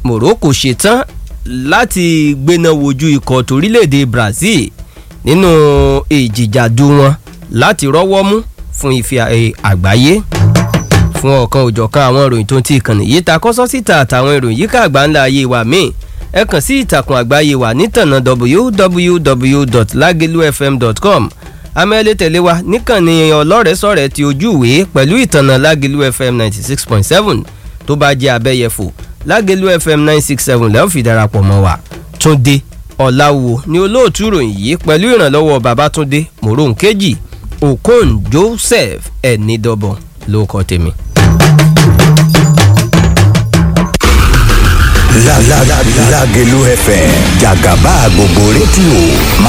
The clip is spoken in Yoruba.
Morocco ṣetán láti gbéná wojú ikọ̀ torílẹ̀-èdè Brazil nínú ìjìjàdù wọn láti rọ́wọ́ mú fún ife àgbáyé fún ọ̀kan òjọ̀kan àwọn ìròyìn tó ń ti ìkànnì yìí ta kọ́sọ́ síta àtàwọn ìròyìn yíká àgbà ńlá ayé wa míì ẹ kàn sí ìtàkùn àgbáyé wa nítànà www.lagelufm.com amẹ́lẹ́ tẹ̀lé wa níkànnì ọlọ́rẹ̀ẹ́sọ̀rẹ́ ti ojú ìwé pẹ̀lú ìtànà Lágelú FM ninety six point seven tó bá jẹ́ abẹ́yẹfò Lágelú FM nine six seven lẹ́yìn fi darapọ̀ mọ́ wa Túndé Ọ̀làwò ni olóòtú ìròyìn yìí pẹ̀lú ìrànlọ́wọ́ Babátúndé Moronkeji Okon Joseph Ẹ̀nìdọ́bọ̀ ló kọ́ tèmi. Lágelú FM jàgàbá gbogbo rédíò